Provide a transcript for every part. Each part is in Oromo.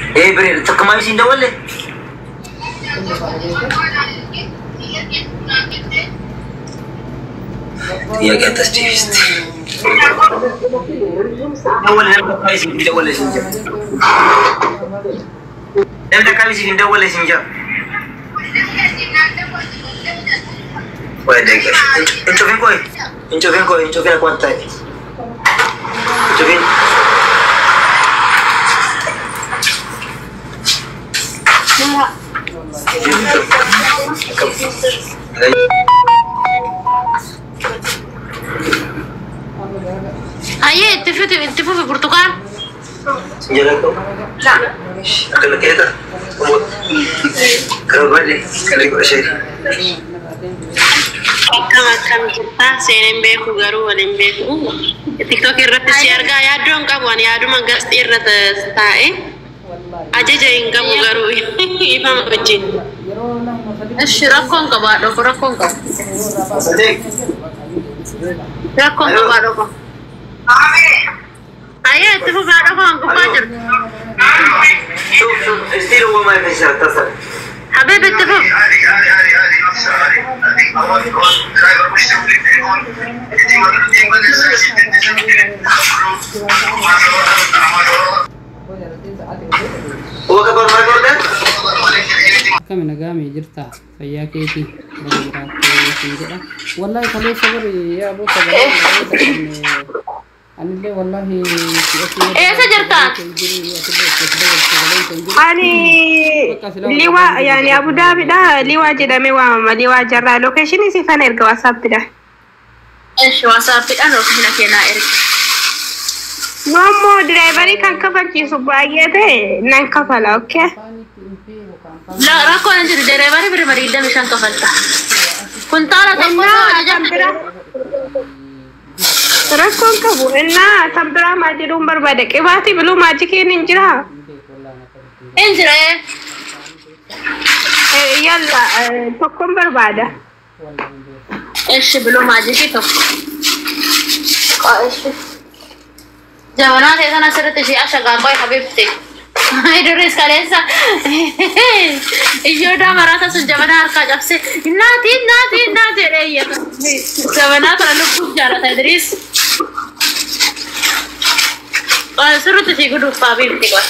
Eh bareeda takka maal isiin dawalle? ጥያቄ አታስጨርስት ደወለ ነበር አካባቢ ሲል ደወለ ሲንጀ ለምን አካባቢ ሲል ደወለ ሲንጀ ቆይ ደቂቃ እንጮፌን ቆይ እንጮፌን ቆይ እንጮፌን አቋንታይ እንጮፌን Ayyee itti fufi itti fufi burtukaan. Sinjalato? Akan nakita? Kalau balik, kali ko siya. Akkam akkam jirta seeneen beeku garuu waliin beeku. Tiktook irratti si argaa yaaddoon qabu ani yaaduma gasxii irra taa'e ajaja hin qabu garuu ifama wajjin. Ishi rakkoon qabaa dhoko rakkoon qabu. Rakkoon qabaa dhoko. Ayyee itti fufaa dhokoon gubbaa jirtu. شوف شوف ستيل هو ما يفشل اتصل Habib itti fufi. هو كبر ما يقول akkami nagaamee jirta fayyaa keetii bara biraatti jedha wallahi kaleessa bari yaa aboo sagalee anillee wallahi Eessa jirtaan? Ani liwaa yaani Abu Dhaabidha liwaa jedhamee waamama liwaa jarraa lokeeshinii siifan erga waasaappiidha. Ishi waasaappiidhaan ofiina kennaa erga. Yoommoo diraayivarii kan kafalchiisu baay'ee ta'e nan kafala okkee. La rakkoon hin jiru dereebarii birima digdami shan kafalta. Kuntaala tokko Innaa kan biraa rakkoon qabu innaa kan biraa maal jedhuun barbaada qibaatii biluu maajikiin hin jiraa. hin jire. Eh, Yalla eh, tokkoon barbaada. Ishi biluu maajikii tokko. Ishi. Jabanaa ta'e sana asirratti ishee ashagaagoo habibte. Idris kaleessa iyyoodaa maraata sun jabanaa harkaa cabse naati naati naati jedhee iyyata. Jabanaa kana lubbuuf jaalata Idris. Sirriitti si guduuf habibti qoy.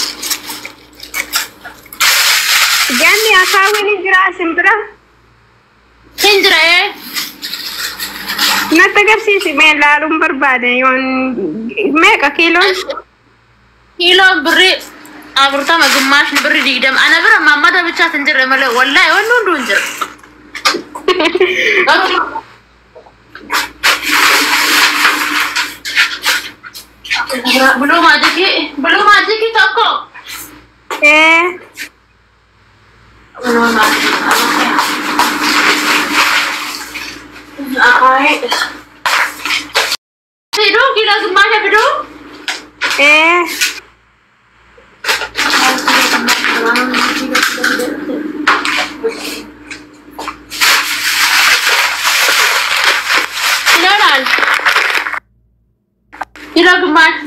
Ganni akaawwiin hin jiraa isin bira. Hin jiree. Natti agarsiisi mee laaluun barbaada yoon meeqa kiiloon? kiiloon birri afurtama gimmaashni birri digdama ana bira mammada bichaat hin jirre malee wallaahi wanni hunduu hin jira. Buluu maajikii buluu maajikii tokko. Eh, Buluu maajikii. Fiduu kiiloo gimmaasha fiduu. eh, Kiloodhaan. Kiiloo gimmaasha.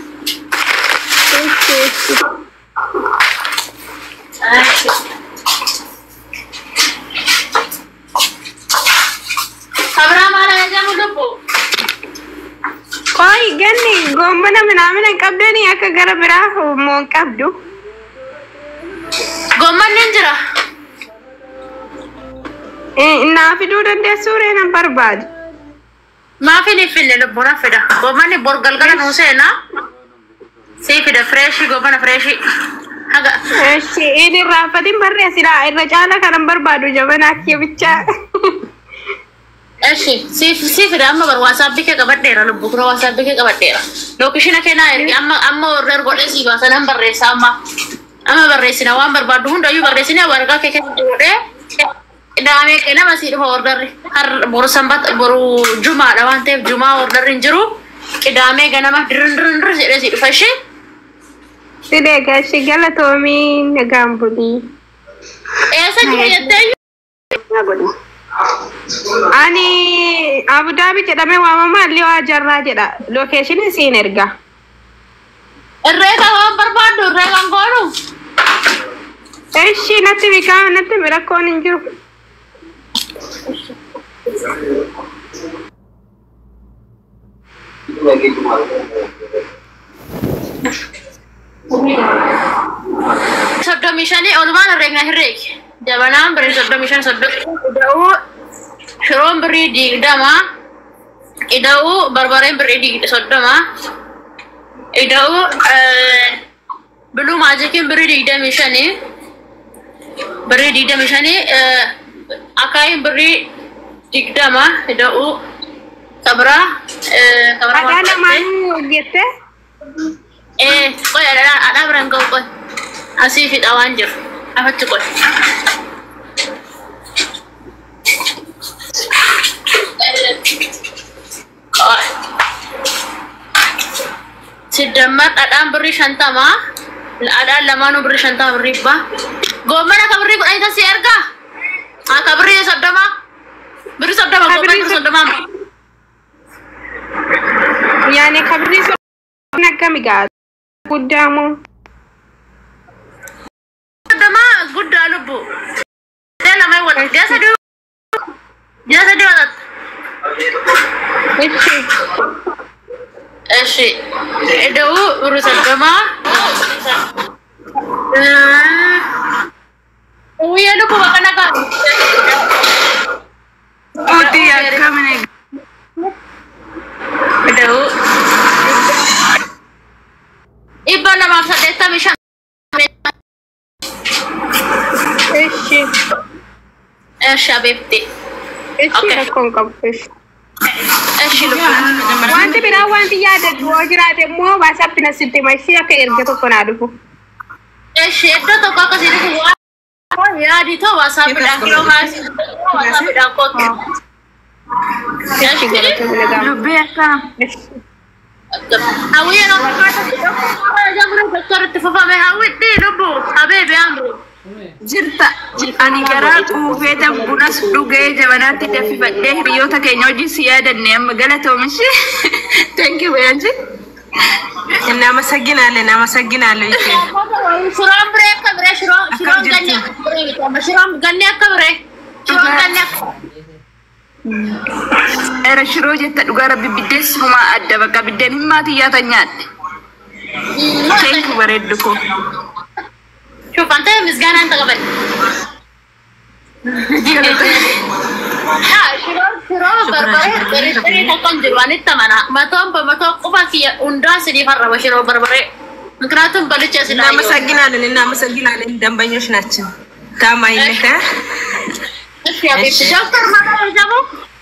Kabraa maal ajajamu lubbu? qoy ganni goommana minaamina hin qabdanii akka gara biraa moo hin qabdu? Gommanni hin jira. Eh, Naa fiduu dandeessuu ree nan barbaadu. Maafi ni finne lubbuun fida. Gommanni bor galgala nuu seena. Sii fida fireeshii gommana fireeshii. Haga. Eshi, inni irraanfatiin barreessidha. Irra caala kanan barbaadu jabanaa kiyya bichaa. Eshi sii sii fida amma bar waasaappi kee qabadheera lubbu kuna waasaappi kee qabadheera. Lookishina kennaa ergi amma amma order godhee sii baasa nan barreessa amma. Amma barreessina waan barbaaddu hundayyuu barreessina waraqaa kee keessa godhee. Daamee kee nama sii dhufa orderri. Har boru sanbata boru jumaadha waan ta'eef jumaa orderri hin jiru. Qidaamee ganama dirrin dirrin dirrin jedhee sii dhufa ishee. Sidee gashi galatoomii nagaan bulii. Eessa jira jettee Ani Abu Dhabi jedhamee waamamaa Liwaa Jarraa jedha. Lookeeshinii siin erga. irree kan waan barbaaddu irree kan goonu Eshi natti biqaa natti rakkoon hin jiru. soddomii shanii olumaan herreegna herreegi jabanaan birrii soddomii shan soddomii ida'uu shiroon birrii digdama ida'uu barbareen birrii digda soddoma ida'uu biluu maajikiin birrii digdamii shanii birrii digdamii shanii akaayiin birrii digdama ida'uu kabraa Dhagaa lamaanuu hojjette. Eh, qoy ada ada barang kau qoy. Asih fit awan jiru. Apa tu qoy? Qoy. Siddammat dhadhaan birrii shantama. Dhadhaan lamaanuu birrii shantama birrii abbaa. Goommana ka birrii kudhanii tasii ergaa? Haa ka birrii soddoma? Birrii soddoma Ka goommana birrii birrii soddoma. Yaani kabri sun akkami gaa guddaa moo? Soddoma guddaa lubbu. Dee lamai wal. Dee sadii. Dee sadii watat. Eshi. እሺ ደው ብሩ ሰደማ የልቡ በቀነቃ Uti akkamini. ደው ኢባ ለማፍ ሰደታ ሚሻ Eshi. እሺ አቤብቴ Eshi Okay. rakkoon qabu. Eshi. እሺ ልቡ Wanti biraa wanti yaadatu yoo jiraate immoo waasaappi na sitti mashii akka erga tokko naa dhufu. እሺ እዶ ቶኮ አከሲ ልቡ ያዲቶ ዋሳብ ዳንኪሎ ካሲ ዋሳብ ዳንኮት Eshi galatamuu gaa. Dubbii akkam Hawwiye no jamru doktoritti fufame hawwitti lubbu habeebi amru jirta ani garaa quufeeta bunas dhugee jabanaatti danfifadhee hiriyoota keenya wajjin si yaadanne amma galatoomishi thank you beeyanji እናመሰግናለን እናመሰግናለን ይሄ ሽሮን ብሬ akka bire shiroon shiroon ganni akka bire bitama shiroon ganni akka bire shiroon ganni akka era shiroo jetta dhugaa rabbi biddeen sinumaa adda bakka biddeen himmaati yaatan nyaadhe thank you bareeddu koo شوف انت مسجانة انت قبل ها شروب شروب بربري بريتري تكون جوان التمنى ما توم بما توم قبا كي اندا سدي فرا وشروب بربري ምክንያቱም በልቼ ስላየሁ እናመሰግናለን እናመሰግናለን ደንበኞች ናችን ታማኝነት እ? እሺ አቤት ዶክተር ማለት ደግሞ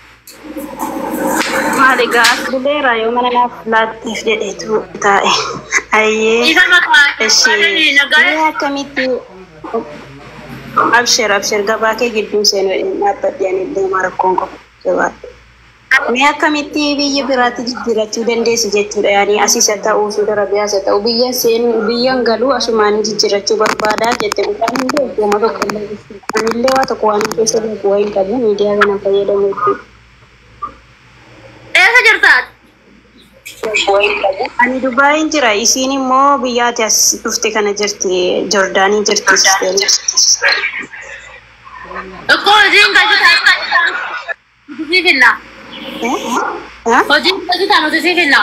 Maali gaa duleera yoo mana naaf laatteef jedheetu taa'e. Ayyee. ይዘመታ Ishee. ነጋዴ Mee akkamitti abshir abshir gabaa kee gidduu seenuu dhaabbadhe anillee markoon qofa jabaadhe. Mee akkamitti biyya biraatti jijjiirachuu dandeessi jechuudha yaani asis haa ta'uu Suudi Arabiyaas haa ta'u biyya seenuu biyyan galuu asumaan jijjiirachuu barbaadaa jette dhugaan hin beeku uummata tokko illee jechuudha. Anillee waa tokko waan keessa beeku waa hin qabu miidiyaa kana fayyadamu jechuudha. eessa jirtaat Ani Dubaayin jira. Isiin immoo biyyaati as dhufte kana jirti. Jordaanii jirti. እኮ እዚህን ገጽታ ሲፊና hojiin gazita nuti sifinna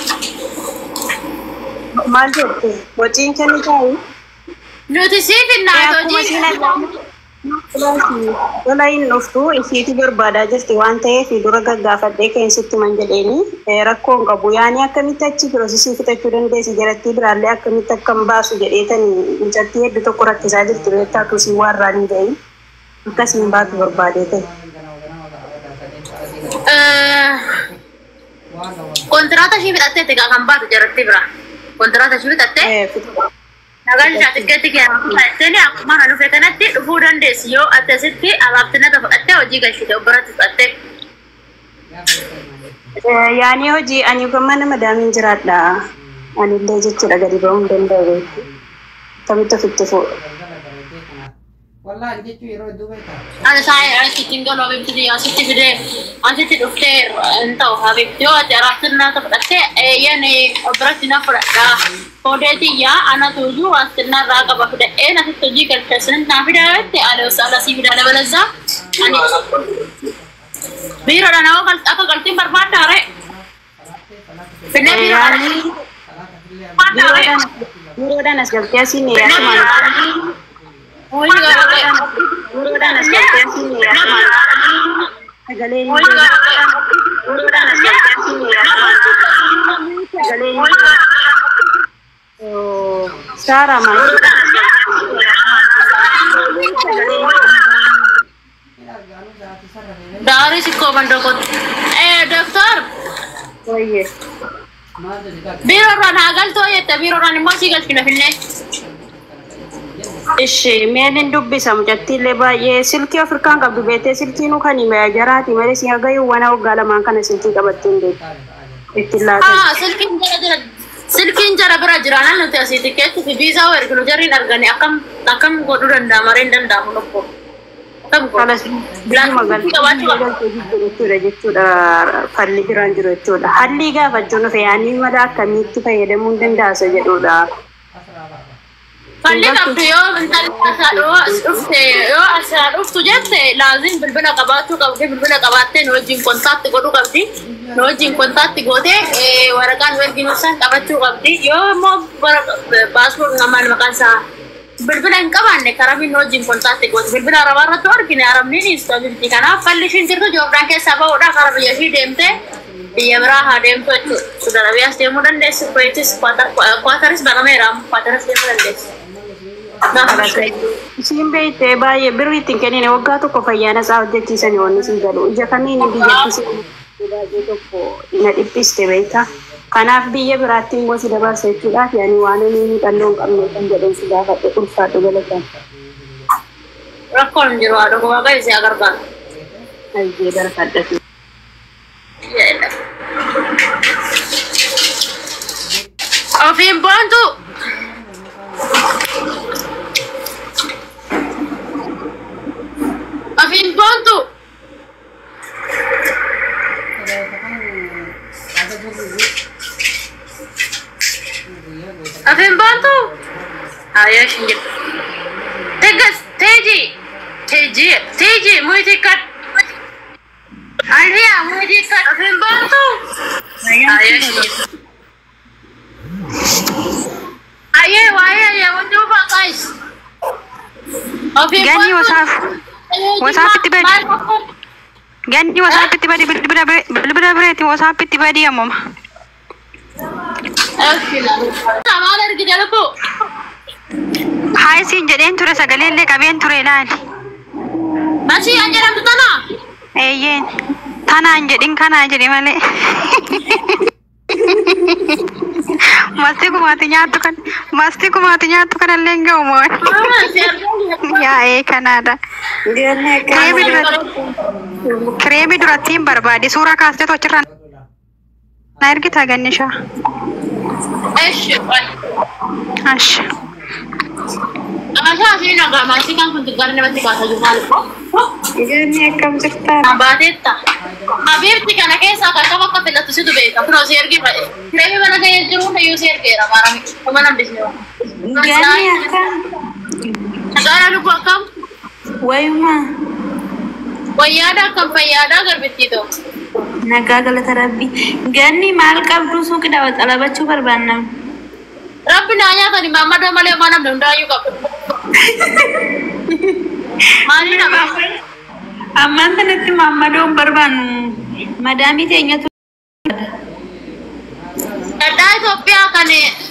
Maal jette? Hojiin kenni taa'u? nuti sifinna Akkuma isiin hojii Lola hin dhuftu isiitu barbaadaa jirti waan ta'eef dura gaggaafadhee keensitti man jedheeni rakkoon qabu. Yaani akkamitti achi biroosisii fixachuu dandeessi jalattii biraallee akkamitti akkam baasu jedheetanii mucattii hedduu tokko rakkisaa jirti beektaatu si warraan hin gahin. Akkasiin baatu barbaadee ta'e. kontiraata ishii fixatteetti gaa kan baatu jaratti bira kontiraata ishii fixattee nagaan isaa xiqqeetti kennattee akkuma kana dhufe kanatti dhufuu dandeessi yoo ati asitti abaabtinata fudhattee hojii galchite obboratti fudhattee Yaani hojii ani kan mana madaamiin jiraadha. Anillee jechuudha gadi ba'uu hin danda'u. Kamitti ofitti fuudha. Wallaan jechuun yeroo hedduu beektaa. Ani saa asitti galu habibti asitti fidee asitti dhuftee hin ta'u habibti yoo ati araattinaa fudhattee eeyyan biratti na fudhadhaa. Foodeetiyyaa anatu iyyuu waastinaa irraa qaba fudhadhee nasitti hojii galcheessin naa fidaa jette ani osoo alasii fidaa dabalazaa. Ani biiroodha nama akka galtiin barbaaddaa ree. Finnee biiroodha. Barbaaddaa ree. Biiroodhaan as galtee asiin akkuma Hoyi gaafate. biiroodhaan as galtee asiin akkuma sagalee Hoyi gaafate. biiroodhaan as galtee asiin akkuma sagalee Saara maal? Dari si ko mandokot. Eh, doktor. Wayye. Maal jedhi qaqqaba? Biro ran hagal to yette biro ran immoo si galchina finne. Ishee meelin dubbisa mucattiillee baay'ee silkii Afrikaan qabdu beektee silkii nu kan hime jaraati malee si hagayyuu wana waggaa lamaan kana silkii qabattee hin beektu. Ittiin laatan. Ah, silkiin jara jira. Silkiin jara bira jira nan nuti asii tikeetti fi viizaa erginu jarriin argani akkam akkam godhuu danda'a maree hin danda'amu lukko. Akkam godhu. Kanas biyyuma galtee jechuudha jechuudha falli biraan jiru jechuudha. Halli gaafachuun dhufe yaanii mala akkamiitti fayyadamuu hin danda'asa jedhudha. Falli qabdu yoo intalli asaa dhufte yoo asaa dhuftu jette laazim bilbila qabaachuu qabdi bilbila qabaattee nu wajjin kontaatti godhuu qabdi nu wajjin kontaatti gootee waraqaan erginu san qabachuu qabdi yoo immoo paaspoort namaan maqaan isaa bilbila hin qabaanne karabiin nu wajjin kontaatti gooti bilbila arabaa irratti argine arabniin istabiliti kanaaf falli ishiin jirtu joordaan keessaa ba'uudha kara biyya ishii deemtee biyya biraa haa deemtu jechuudha. Sudan Arabiyaas deemuu dandeessi, Kuwaitis, Kwaataris barameera, Kwaataris deemuu dandeessi. Isiin beektee baay'ee birri ittiin kennine waggaa tokko fayyaana isaa hojjechiisanii wanni siin galu. Ija kamiin biyyattis baay'ee tokko na dhiphiste beektaa. Kanaaf biyya biraatti immoo si dabarsa jechuudhaaf yaani waan inni miidhannoo hin qabne kan jedhan si gaafadhe ulfaadhu galatan. Rakkoon hin jiru haadha gobaa kan isee agargaara. Ayyee barbaadhatu. Ofiin boontu. Ofiin boontu. Ofiin boontu. Ayaa ishin jiru. Tegas teeji. Teeji teeji muyti kat. Aliya muyti kat. Ofiin boontu. Ayaa ishin jiru. Aye, waya ya wajju ba guys. Ofi Gani WhatsApp. WhatsApp itti badi. Ganni WhatsApp itti badi bilbila bire bilbila bireeti WhatsApp itti badi ammuma. Sama ergi jalku. Haay siin jedheen ture sagalee illee qabeen ture ilaali. Masih yang jalan tana. Eeyyeen tanaan jedhin kanaa jedhi malee. Masti kumaati nyaattu kan masti kumaati nyaattu kanallee hin ga'u moo. Yaa'ee kanaadha. Kireemii duratti kireemii duratti hin barbaade suuraa kaasteetu achirra na ergita gannishaa. Eh, Ash. Masa sih naga masih kan untuk karena masih kata juga lupa. Ganni akkam jirtaa? Nabatetta. Habibti kana keessa akka qaba akka filatu situ beeka. Kunoo si ergi fa'e. Kireemii mana ga'ee jiru hunda yoo si ergeera maarami. Kuma nan bisne. Ganni akkam? Nagaara lubbuu akkam? Wayuma. Wayyaada akkam fayyaada garbittii ta'u. Nagaa galata rabbii. Ganni maal qabdu suuqidha xalabachuu barbaanna. Rabbi naa nyaatani maammadoo malee waan namni hundaayyuu qabu. Maali nama? Ammaan kanatti maammadoon barbaannu. Madaamii teenyatu Dhadhaa Itoophiyaa kan